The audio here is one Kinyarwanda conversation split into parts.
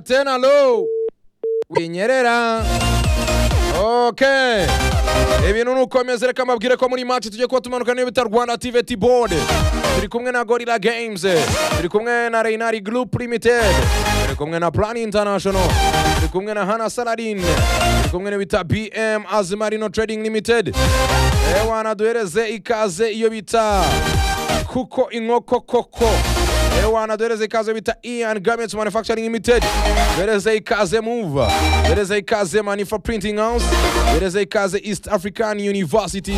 tena lu winyerera okay ibintu ni ukomeza reka mbabwire ko muri match tugiye kuba tumanuka n'iyo bita rwanda tvt board turi kumwe na gorilla games turi kumwe na reinari group limited turi kumwe na plan international turi kumwe na hana saladin turi kumwe n'ibita bm azimarino trading limited ewana duhereze ikaze iyo bita kuko inkoko koko ewana duhereze ikaze bita ian garments manufacturing limited duhereze ikaze move duhereze ikaze manifa printing house duhereze ikaze east african university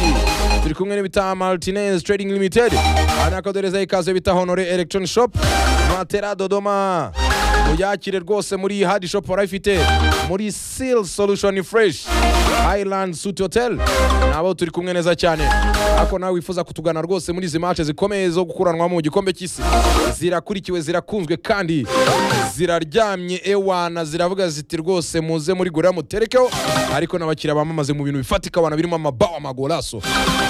turi kumwe n'ibita martinez trading limited anako duhereze ikaze bita honore electron shop matera dodoma muyakire rwose muri hadi shop barayifite muri seal solution fresh highland suit hotel nabo turi kumwe neza cyane ako nawe wifuza kutugana rwose muri izi mace zikomeye zo gukuranwamo mu gikombe cy'isi zirakurikiwe zirakunzwe kandi ziraryamye ewana ziravuga ziti rwose muze muri gorira muterekeho ariko n'abakiriya bamamaze mu bintu bifatika wana birimo amabawa amagolaso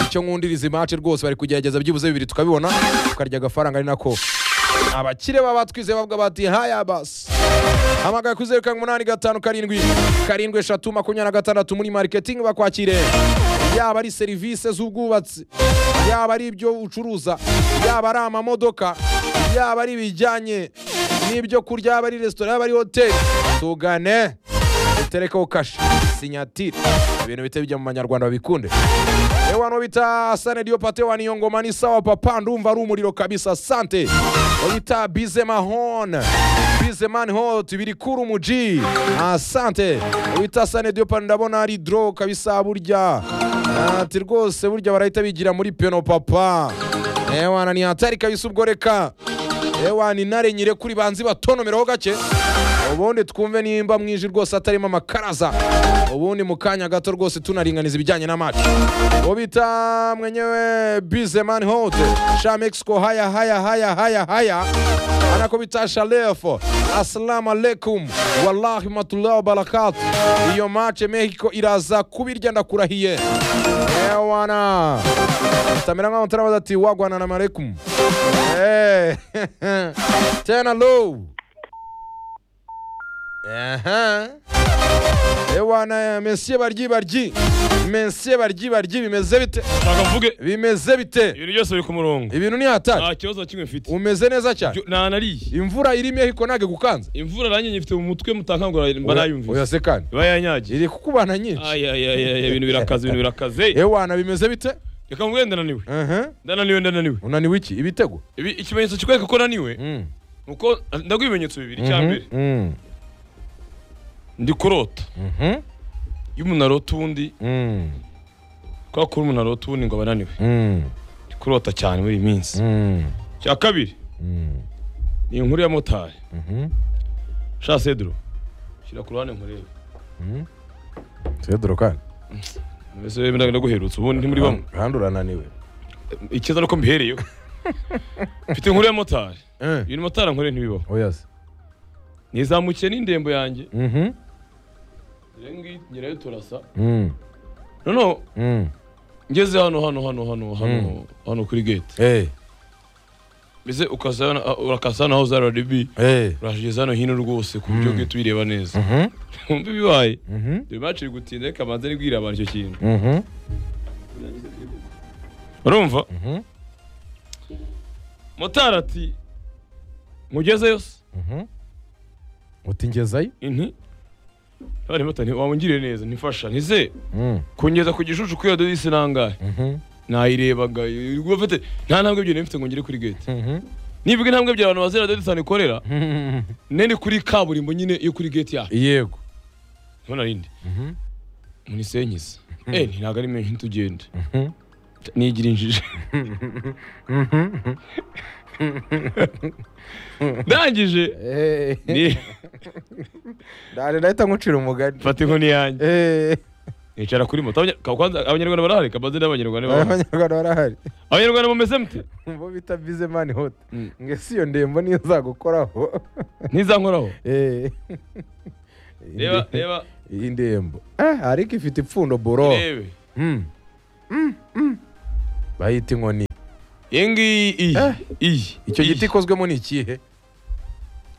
icyo nkundira izi mace rwose bari kugerageza byibuze bibiri tukabibona tukarya agafaranga ari nako abakire baba twize bavuga bati haya basi hamagara kuri zeru karindwi umunani gatanu karindwi karindwi eshatu makumyabiri na gatandatu muri mariketingi bakwakire yaba ari serivisi z'ubwubatsi yaba ari ibyo ucuruza yaba ari amamodoka yaba ari ibijyanye n'ibyo kurya yaba ari resitora yaba ari hoteli tugane duterekeho kashe sinyatire ibintu bite bijya mu banyarwanda babikunde ewano bita sane diopate waniyo ngoma ni sawa papa ndumva ari umuriro kabisa sante wabita bizemahon bizeman hot biri kuri umuji asante wabita sane diopate ndabona ari dro kabisa burya ati rwose burya barahita bigira muri peno papa ewana ni hatari kabisa ubwo reka ewana intare nyire kuri banzi batonomereho gake ubundi twumve nimba mwinshi rwose atarimo amakaraza ubundi mu kanya gato rwose tunaringaniza ibijyanye n'amacu uwo bita mwenyewe bizeman hot sha mexico haya haya haya haya haya anako bita shalefo assalamu alaikum wallahi matullah wabarakatu iyo mace mexico iraza kubirya ndakurahiye ewana tamera nk'aho turabaza ati wagwana na marekum Eh, tena low Aha. Ewana mensiye baryi baryi. Mensiye baryi baryi bimeze bite? ntabwo mvuge Bimeze bite? ibintu byose biri ku murongo Ibintu ni hatari. nta kibazo na kimwe mfite Umeze neza cyane. Byo- nanariye Imvura iri Mexico nage gukanze. imvura nanjye nyifite mu mutwe mutakangura mba nayumvise Oyase kandi. iba yanyagiye Iri kukubana nyinshi. Ay, ay, ay, ay, ibintu birakaze ibintu birakaze Ewana bimeze bite? reka mvuge ndananiwe Mhm. ndananiwe ndananiwe Unaniwe iki? Ibitego? Ibi- ikimenyetso kikwereka ko naniwe Mm. ni uko ndaguha ibimenyetso bibiri icya mbere Mhm. Mm. ndi kurota Mhm. iyo umuntu arota uwundi Mm. kubera ko umuntu arota uwundi ngo aba ananiwe Mm. ndi kurota cyane muri iyi minsi Mm. icya kabiri Mm. ni inkuru ya motari Mhm. sha sedro shyira ku ruhande nkurebe Cedro kandi. mbese wewe ndaguherutse ubundi ntimuri bamwe Kandi urananiwe. ikiza nuko mbihereyeho mfite inkuru ya motari Eh. ibintu motari ankorera ntibibaho Oyase. nizamukiye n'indembo yanjye Mhm. rero ngiyi ngerayo turasa Mm. noneho Mm. ngeze hano hano hano hano hano hano kuri gate Eh. mbese ukasa hano- ah, urakasa hano aho za rdb Eh. urahageze hano hino rwose ku buryo gate uyireba neza Mhm. wumva ibibaye Mhm. dore baciye gutinda reka banze nibwire abantu icyo kintu Mhm. urumva Mhm. motari ati mugezeyo se Mhm. Uti ngezayo? inti abari motari wamungiriye neza ntifasha ntize Mm. kungeza ku gishucu kuri iyo dodisi nangahe Mhm. nayirebaga ubwo mfite nta ntambwe ebyiri nari mfite ngo ngere kuri gate Mhm. nibwo intambwe ebyiri abantu bazira dodisi hano ikorera Mhm. nene kuri kaburimbo nyine yo kuri gate yaho Yego. ntibona rindi Mhm. munisenyiza eh nti ntabwo ari menshi tugende Mhm. nigira injiji ndangije Eh. ni Dare ndahita nkucira umugani. mfata inkoni yanjye Eh. nicara kuri moto Abanya- ka- kwanza abanyarwanda barahari kabaze n'abanyarwanda barahari Abanyarwanda barahari. abanyarwanda mumeze mute Bo bita Bizemani Hot. Mm. Nge si iyo ndembo niyo zagukoraho. ntizankoraho Eh. Inde- reba reba Iyi ndembo. Eh, ariko ifite ipfundo boro. rebe Mm. Mm, mm. Bayita inkoni. iyi ngiyi iyi Eh. iyi Icyo iyi. giti ikozwemo ni ikihe?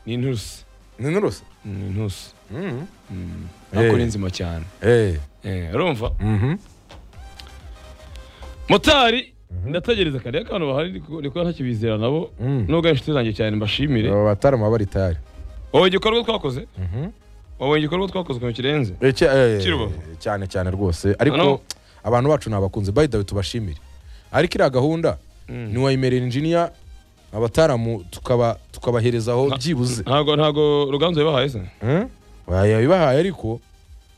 ni inturusi ni n'urusa ni intusi Mhm. ariko Eh. ni nzima cyane Eh, Eh, urumva mhm. motari ndategereza kariya kantu bahari niko- niko ntakibizera nabo Mm. nubwo ari inshuti zanjye cyane mbashimire aba batarama baritari wowe igikorwa twakoze Mhm. wowe igikorwa twakoze ukuntu kirenze Eh, cya- eh, Kirubavu. cyane cyane rwose ariko Ano. abantu bacu ni abakunzi by the way tubashimire ariko iriya gahunda ni wayimerera injiniya abataramu tukaba tukabaherezaho Nta- byibuze ntago ntago ruganzu yabahaye se Hmm? yabibahaye ariko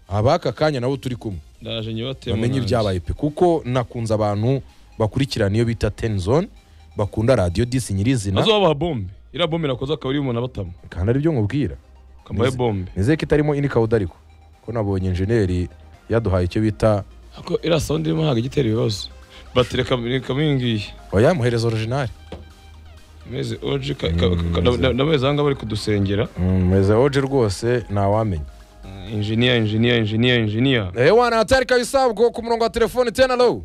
abaka kanya nabo turi kumwe ndaje nyibate bamenye ibyabaye pe kuko nakunze abantu bakurikirana iyo bita ten zone bakunda radio disi nyirizina azobaha bombe iriya bombe nakoze akaba ari umuntu abatamo kandi aribyo nkubwira kambaye Nizi- bombe nizeye ko itarimo ini kawuda ariko ko nabonye enjeneri yaduhaye icyo bita ariko iriya sound irimo ntabwo igitera ibibazo batire kamwe ngiyi oyamuhereza original meze oji ka- ka- ka- na- na- nameze ahangaha bari kudusengera meze oje rwose ntawamenya injiniya injiniya injiniya injiniya ehe wana hatari kabisa bwo ku murongo wa telefone tena low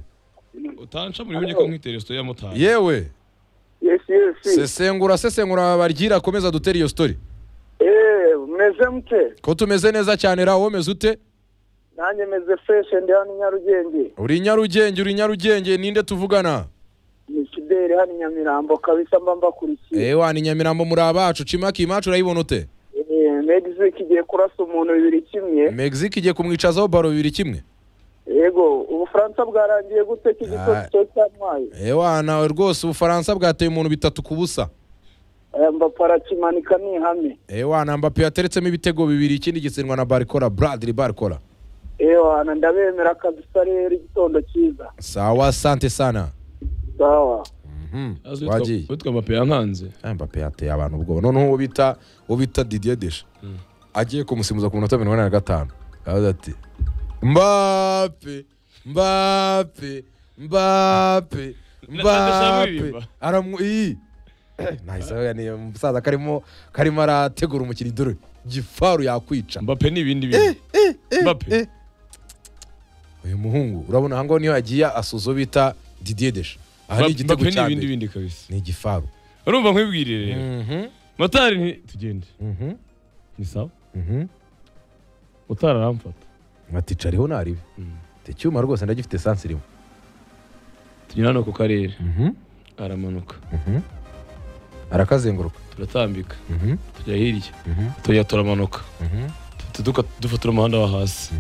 utanca muri wenge ko nkwitera isito ya motari yewe Yes, yes. sesengura sesengura baryira akomeza dutere iyo story Eh, meze mute? ko tumeze neza cyane ra womeze ute Nanjye meze fresh ndi hano i Nyarugenge. uri i nyarugenge uri i nyarugenge ninde tuvugana Ni Fideli hano i Nyamirambo kabisa mba mbakurikiye. ehe wana i nyamirambo muri abacu cimaki imacu urayibona ute Eh, next week igiye kurasa umuntu bibiri kimwe. mexique igiye kumwicazaho baro bibiri kimwe Yego, Ubufaransa bwarangiye gute iki Ah. gitoki cyatwaye? ehe wana rwose ubufaransa bwateye umuntu bitatu ku busa Eh, Mbappe arakimanika ni ihame. ehe wana mbappe yateretsemo ibitego bibiri ikindi gitsindwa na barikora bradiri barikora Eh, wana ndabemera kabisa rero igitondo cyiza. sawa sante sana Sawa. wagiye. witwa mbape yankanze Ah, Mbappe yateye abantu ubwoba noneho uwo bita uwo bita Didier Deschamps agiye kumusimbuza ku minota mirongo ine na gatanu aravuze ati Mbappe Mbappe Mbappe Ndashaka Mbappe kuririmba. aramu iyi nahise ni umusaza karimo karimo arategura umukino idore gifaru yakwica mbape ni ibindi bintu mbape uyu muhungu urabona ahangaho niyo agiye asuza uwo bita Didier Deschamps aha ni Mbappe- igitego mbape ni cya ibindi mbere bindi kabisa ni igifaru urumva nkwibwirire rero Mhm, motari nti tugende mhm, ni sawa mhm. motari aramfata ati cariho naribi iki cyuma rwose ndagifite esansi irimo tunyura hano ku karere aramanuka arakazenguruka turatambika tujya hirya tujya turamanuka tuduka dufatira umuhanda wa hasi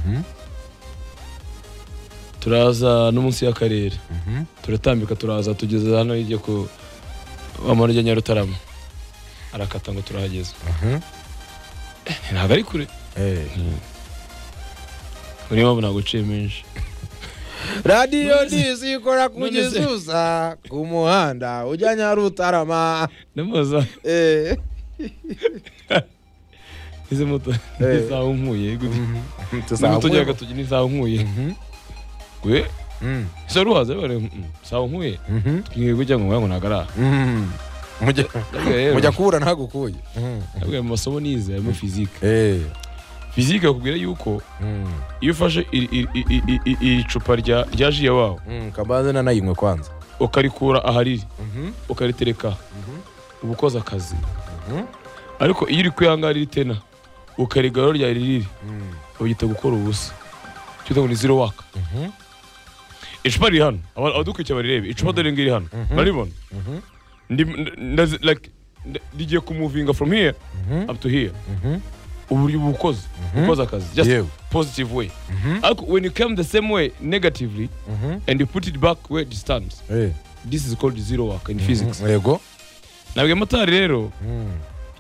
turaza no munsi y'akarere turatambika turaza tugeze hano hirya ku amano ya nyarutarama arakata ngo turahageze ntabwo ari kure muri mpamvu ntabwo uciye menshi radiyo disi ikora ku gizusa ku muhanda ujya nyarutarama ndamubaza Eh, izi moto Eh. n'isaha unkuye tuzamuye. n'umuto ujya agatoki n'isaha unkuye Mhm, we mhm, ese ruhaze bare isaha unkuye mhm, ngiye kujya ngo ngo ntabwo ari aha mhm. Mujya- mujya kubura ntagukuye Mhm. mu masomo nize harimo fizike Eh, fizike bakubwira yuko mhm, iyo ufashe iri- iri- iri- iri- iri- iri cupa rya rya ji ya wawe mhm, kambaze nanayinywe kwanza ukarikura ahariri Mhm, ukaritereka uba ukoze akazi Mhm. ariko iyo uri kwihangara iri tena ukarigarura rya ririri mhm, bagita gukora ubusa cyita ngo ni zero waka mhm, icupa riri hano aba- abadukurikiye barirebe icupa dore ngo iri hano baribona Mhm. Ndi- ndazi- like, nda- rigiye kumuvinga from here Mhm. up to here mhm. uburyo uba ukoze ukoze akazi just Yewe. positive way ariko when you come the same way negatively Mhm. and you put it back where it stands Eh, this is called zero work in physics yego nabwiye motari rero Mhm,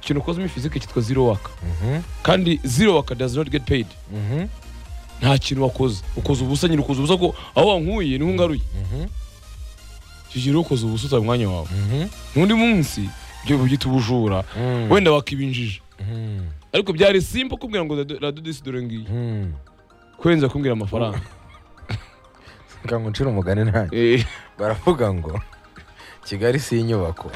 ikintu ukoze muri physics cyitwa zero work mhm, kandi zero work does not get paid mhm, nta kintu wakoze ukoze ubusa nyine ukoze ubusa ko aho wankuye niho ungaruye mhm, icyo gihe rero ukoze ubusa utaye umwanya wawe mhm, n'undi munsi ibyo byita ubujura mhm, wenda wakibinjije mhm, ariko byari simple kumbwira ngo radodisi dore ngiyi mhm. kurenza kumbwira amafaranga Reka ngo ncire umugani nanjye Eh, baravuga ngo kigali si inyubako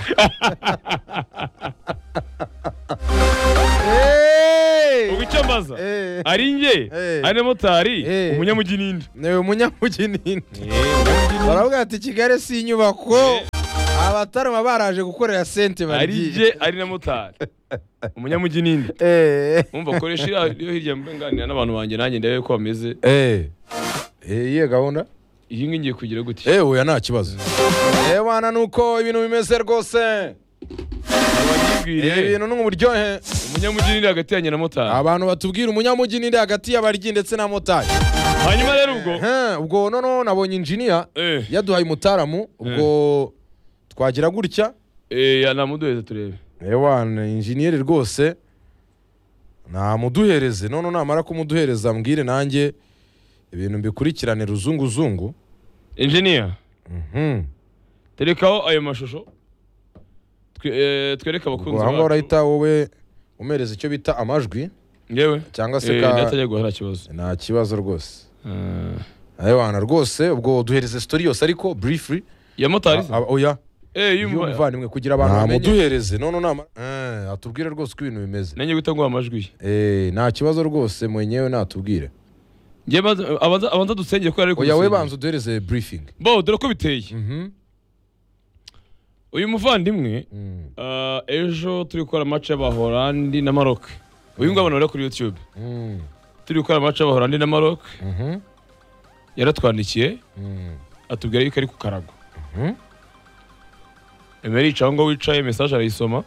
ubwo icyo mbaza ari nge Eh. ari na motari Eh. umunyamujyi n'indi ni umunyamugeni baravuga ati kigali si inyubako abatarama baraje gukorera sente ari bagiye nge ari na motari umunyamujyi n'indi eee umva koresha iriya yo hirya mbenganira n'abantu banjye nanjye ndebe ko bameze eee iyihe gahunda iyi ngiyi ngiye kugira gutya eee oya nta kibazo ebana ni uko ibintu bimeze rwose wanyibwire ibi bintu ni uburyohe umunyamujyi n'indi hagati yanjye na motari abantu batubwira umunyamujyi n'indi hagati y'abaryi ndetse na motari hanyuma rero ubwo Ehe, ubwo noneho nabonye injiniya eh yaduhaye umutaramu ubwo twagira gutya eh yanamuduheza turebe ewana injiniyeri rwose namuduhereze none namara kumuduhereza mbwire nanjye ibintu mbikurikirane ruzunguzungu engineer Mhm. terekaho ayo mashusho Twe- eh, twereke abakunzi ubwo aha ngaha urahita wowe umereza icyo bita amajwi yewe cyangwa se ka- ndatajya guha nta kibazo nta kibazo rwose Eh, ewana rwose ubwo duhereze sitori yose ariko burifuri ya motari oya eh yumva y'umuvandimwe kugira abantu bamenye bamuduhereze none namara Eh, atubwire rwose uko ibintu bimeze nanjye guhita nguha amajwi ye Eh, nta kibazo rwose mwenyewe natubwire Njye baza- abanza abanza dusengere ko ari oya we banza uduhereze burifingi bo dore ko biteye Mhm. uyu muvandimwe Mm. ah, ejo turi gukora match y'abahorandi na Maroc uyu nguyu abantu bari kuri YouTube Mm. turi gukora match y'abahorandi na Maroc Mhm. yaratwandikiye Mm. atubwira yuko ari ku karago Mhm. Emery yicaye aho ngaho wicaye message arayisoma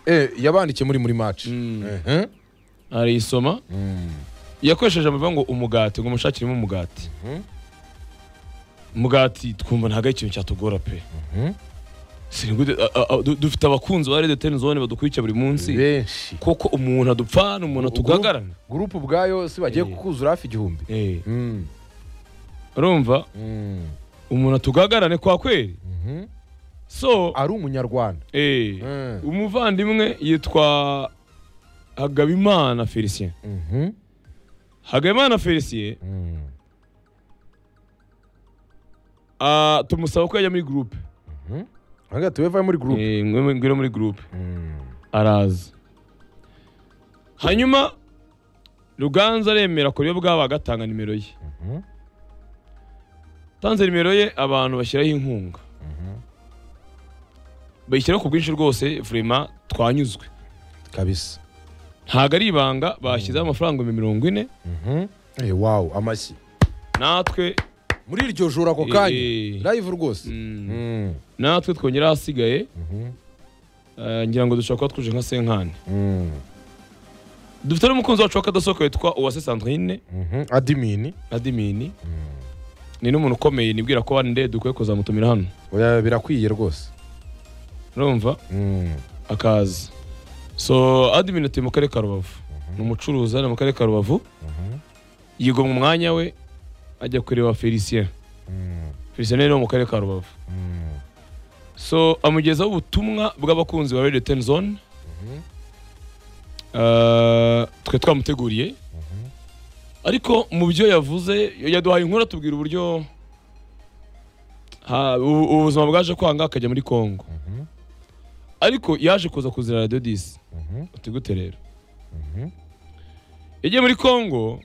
Eh, yabandikiye muri muri match Mm. Mhm. arayisoma Mm. yakoresheje amavuga ngo umugati ngo mushakiremo umugati Mhm. umugati twumva ntabwo ari ikintu cyatugora pe Mhm. Si ni gute- a- a- du- dufite abakunzi ba rede teni zone badukurikira buri munsi benshi koko umuntu adupfana Ubwo- umuntu atugagarana gurupu ubwayo si bagiye Eh. kukuzura hafi igihumbi Eh, Mm. urumva Mm. umuntu atugagarane kwa kweri Mhm. so ari umunyarwanda eh, Mm. umuvandimwe yitwa hagabimana felicien Mhm. hagabimana felicien Mm. ah, tumusaba ko yajya muri gurupe Hanga tuweva muri group Eh, ngwe- ngwino muri gurupe Mm. araza hanyuma ruganza aremera kure bwabo agatanga nimero ye Mhm. tanze nimero ye abantu bashyiraho inkunga bayishyiraho ku bwinshi rwose vurema twanyuzwe kabisa ntabwo ari ibanga bashyizeho amafaranga ibihumbi mirongo ine Mhm. Eh, wow amashyi natwe muri iryo joro ako Eh, eh. kanya live rwose mm, Mm. natwe twongera ahasigaye Mhm. eh, ngira ngo dushobora kuba twuje nka senkani Mm. dufite n'umukunzi wacu w'akadasohoka witwa uwase sandrine Mhm. adimini adimini ni n'umuntu ukomeye nibwira ko wande dukwiye kuzamutumira hano oya birakwiye rwose urumva Mm. akaza so admin atuye mu karere ka rubavu ni umucuruzi hano mu karere ka rubavu yigomwa umwanya we ajya kureba felicien Mm. felicien rero ni wo mu karere ka rubavu Mm. so amugezaho ubutumwa bw'abakunzi ba radio ten zone Uh, twe twamuteguriye ariko mu byo yavuze yaduhaye inkuru atubwira uburyo ha- ubu- ubuzima bwaje kwanga akajya muri congo Mhm. ariko yaje kuza kuzira radio disi Mhm. uti gute rero Mhm. yagiye muri congo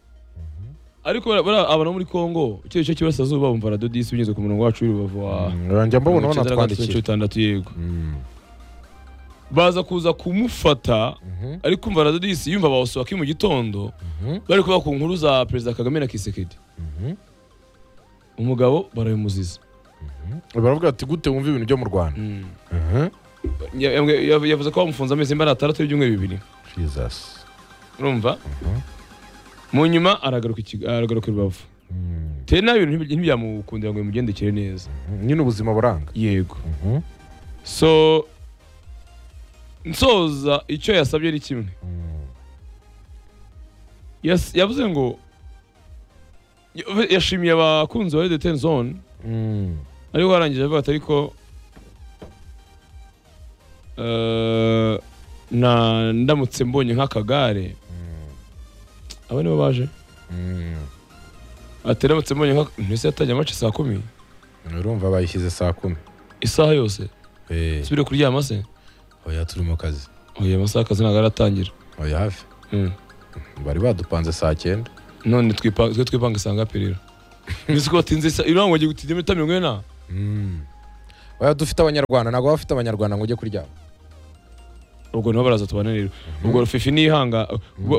ariko bara- bara- abantu bo muri congo icyo gice cy'iburasirazuba bumva radio disi binyuze ku murongo wacu w'urubavu wa Mm, njya mbabona mirongo icyenda na gatatu, banatwandikira mirongo itandatu yego Mm. baza kuza kumufata Mhm. ari kumva radio disi yumva bawusohoka mu gitondo Mhm. bari kuvuga ku nkuru za perezida kagame na kisekedi Mhm. umugabo barabimuziza baravuga ati gute wumva ibintu byo mu rwanda Mhm. Ya- ya- ya- yavuze ko bamufunze amezi mbana atandatu y'ibyumweru bibiri jesus urumva mu nyuma aragaruka i Kigali- aragaruka i rubavu Mm. tere nawe ibintu ntibi- ntibyamukundira ngo bimugendekere neza nyine ubuzima buranga yego Mhm. so nsoza icyo yasabye ni kimwe Mm. Yas- yavuze ngo ya- yashimiye abakunzi ba redeteni zone Mm. ariko warangije avuga ati ariko eh, na ndamutse mbonye nk'akagare aba nibo baje Mm. ati ndamutse mbonye nk'akagare mbese yatangiye amace saa kumi urumva bayishyize saa kumi isaha yose Eh, subire kuryama se oya turi mu kazi oya amasaha akazi ntabwo aratangira oya hafi Mm. bari badupanze saa cyenda none twipa- twe twipanga isanga perera mbese ko batinze isa irango ngo tujye muri mirongo ine na Mm. oya dufite abanyarwanda ntabwo baba bafite abanyarwanda ngo ujye kuryama ubwo niho baraza tubananirwa ubwo fifi nihanga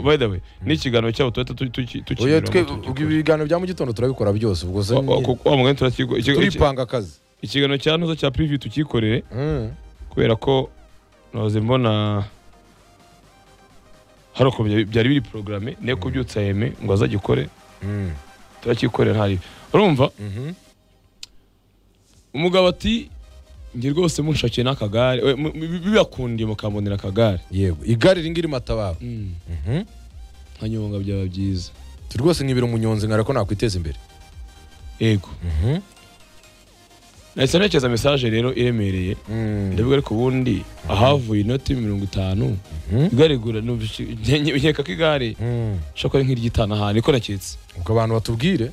by the way n'ikiganiro cyabo tuhita Oya, twe ubwo tukinyura ibiganiro bya mu gitondo turabikora byose ubwo se nyine wa mugani turakiko turipanga akazi ikiganiro cya ntuza cya pirivi tukikorere Mm. kubera ko noze mbona hari ukuntu byari- byari biri porogaramu niyo kubyutsa yeme ngo azagikore Mm. turakikorera ntari urumva Mhm. umugabo ati njye rwose munshakiye n'akagare we, mu- mu- bibakundiye mukambonera akagare yego igare ringi rimatabaro Mhm. nkanyonga byaba byiza turi rwose nkibira umunyonzi nkara ko nakwiteza imbere yego Mhm. nahise ntekereza mesaje rero iremereye Mm. ndavuga ariko ubundi ahavuye inoti mirongo itanu Mhm. igare igura numvise- nke- nkeka ko igare Mm. shobora kuba nk'iry'itanu ahantu niko naketse ubwo abantu batubwire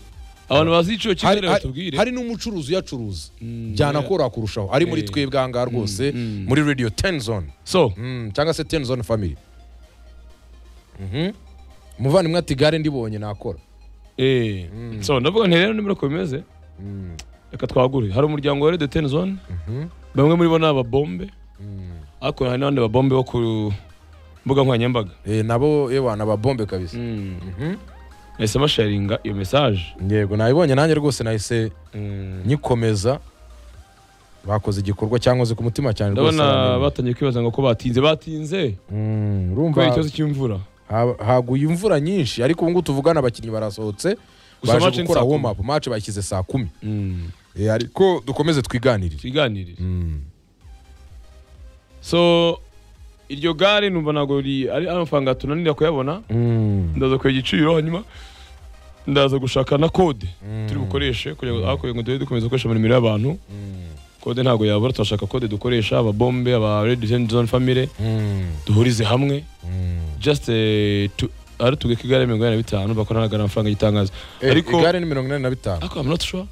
abantu bazi igiciro hari, hari, cy'igare batubwire hari n'umucuruzi uyacuruza Mm, byanakora kurushaho ari muri Eh. twebwe aha ngaha rwose mm. muri radio tenzone so mm, cyangwa se tenzone family Mhm. umuvandimwe ati gare ndibonye nakora eh, Mm. so ndavuga nti rero nimero uko bimeze Mm. reka twagure hari umuryango wa redeteni zone bamwe muri bo ni ababombe Mm. ariko hari n'abandi babombe bo ku mbuga nkoranyambaga Eh, nabo ewa nababombe kabisa Mhm. nahisemo sharinga iyo mesaje yego nayibonye nanjye rwose nahise nyikomeza bakoze igikorwa cyankoze ku mutima cyane rwose ndabona aramenye. batangiye kwibaza ngo ko batinze batinze Mm, urumva kubera ikibazo cy'imvura ha- haguye imvura nyinshi ariko ubu ngubu tuvugana abakinnyi barasohotse Gusa match baje ni gukora saa kumi. warm up match bayishyize saa kumi Eh, ariko dukomeze twiganirire tuganirire Mm. so iryo gare numva ntabwo ri- ari amafaranga tunanira kuyabona Mm. ndaza kureba igiciro hanyuma ndaza gushaka na kode turi bukoreshe kugira ngo hakuye ngo duhore dukomeza gukoresha mu mirimo y'abantu Mm. kode ntabwo yabura turashaka kode dukoresha ababombe aba redi zone family Mm. duhurize hamwe Mm. just eh, tu- ari tuge ko igare mirongo inani na bitanu bakora nagana amafaranga y'itangazo Eh, ariko igare ni mirongo inani na bitanu ariko I'm not sure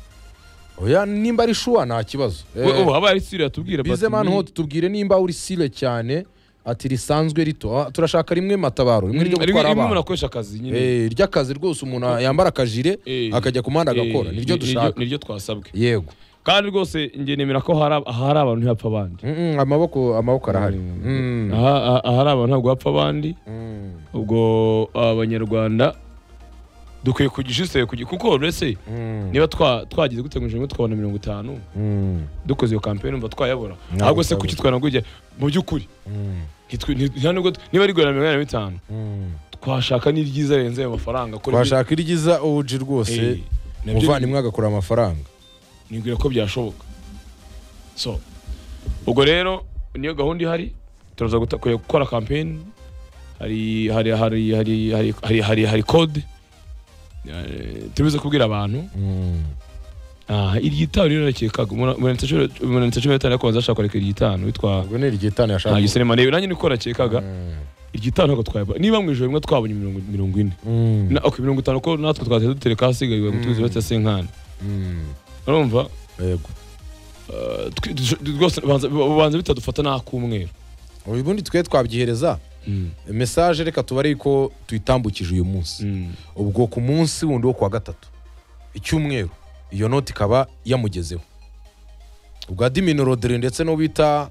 oya nimba ari shuwa nta kibazo Eh, ubu haba hari siri yatubwira but bize mani ni- hote tubwire nimba uri sire cyane ati risanzwe rito Ah, turashaka rimwe matabaro rimwe ryo Mm, rimwe gutwara rimwe umuntu abantu akoresha akazi nyine Eh, iry'akazi rwose umuntu yambara akajire Eh, akajya ku muhanda eh, agakora niryo ni- dushaka niryo twasabwe yego kandi rwose njye nemera ko hari ab- ahari abantu ntihapfa abandi Mm, mm, amaboko amaboko arahari Mm. Aha- aha- ahari abantu ntabwo hapfa abandi Mm. ubwo abanyarwanda dukwiye kugisha iseye kugira kuko uretse Mm. niba twa- twagize gute ngo ijana tukabona mirongo itanu Mm. dukoze iyo kampani umva twayabura Ntabwo ahubwo se twayabura. kuki twanagujya mu by'ukuri Mm. Ntitwe- nti- nta nubwo niba ari igura mirongo inani na bitanu Mm. twashaka n'iryiza rirenze ayo mafaranga ko twashaka iryiza oji Eh, rwose nabyo umuvandimwe agakora amafaranga nibwira ko byashoboka so ubwo rero niyo gahunda ihari turaza guta- kujya gukora kampeni hari hari hari hari hari hari hari hari kode Eh, turibuze kubwira abantu Mm. aha iryitanu rero nakekaga umuntu cumi na bitanu yakubanza ashaka kureka iryitanu witwa ubwo ni iryitanu nta yashaka gisene marebe nanjye niko nakekaga Mm. iryitanu ntabwo twayabona niba mu ijoro rimwe twabonye mirongo mirongo ine Mm. na ok mirongo itanu ko natwe twahita dutereka hasigaye ngo tuzi bata senkani Mm. urumva yego eh, twi- dush- rwose banza- banza bitadufata n'ak'umweru ubundi twe twabyihereza Mm, mesaje reka tubare ko tuyitambukije uyu munsi mm. ubwo ku munsi wundi wo kuwa gatatu icyumweru iyo noti ikaba yamugezeho ubwa dimino rodere ndetse n'uwo bita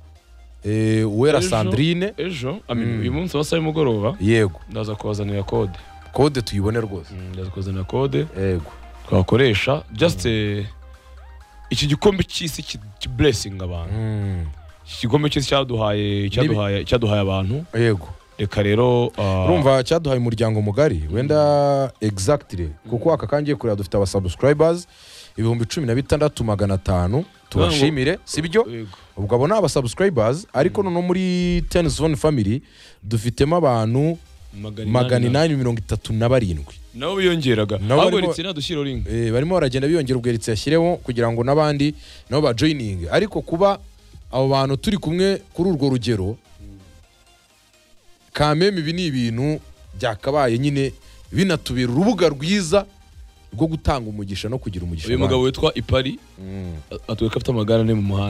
eh, uwera Ejo. sandrine ejo I mean, Mm. uyu munsi wa saa y'umugoroba yego ndaza kubazanira kode kode tuyibone rwose Mm, ndaza kubazanira kode yego twakoresha just eh, iki gikombe cy'isi kiburesinga abantu Mm. iki gikombe cy'isi cyaduhaye cyaduhaye cyaduhaye abantu yego reka rero ah, urumva cyaduhaye umuryango mugari wenda exactly kuko aka kangiye kureba dufite abasubscribers ibihumbi cumi na bitandatu magana atanu tubashimire sibyo yego. ubwo abo ni abasubscribers ariko noneho muri ten zone family dufitemo abantu magana inani inani mirongo itatu na barindwi nabo biyongeraga Nabo ahubwo barimo- ritsina dushyira ringi Eh, barimo baragenda biyongera ubweritsi yashyireho kugira ngo n'abandi nabo bajoyininge ariko kuba abo bantu turi kumwe kuri urwo rugero kameme ibi ni ibintu byakabaye nyine binatubera urubuga rwiza rwo gutanga umugisha no kugira umugisha uyu abandi. mugabo witwa ipari Mm. atwereka afite amagare ane mu muhanda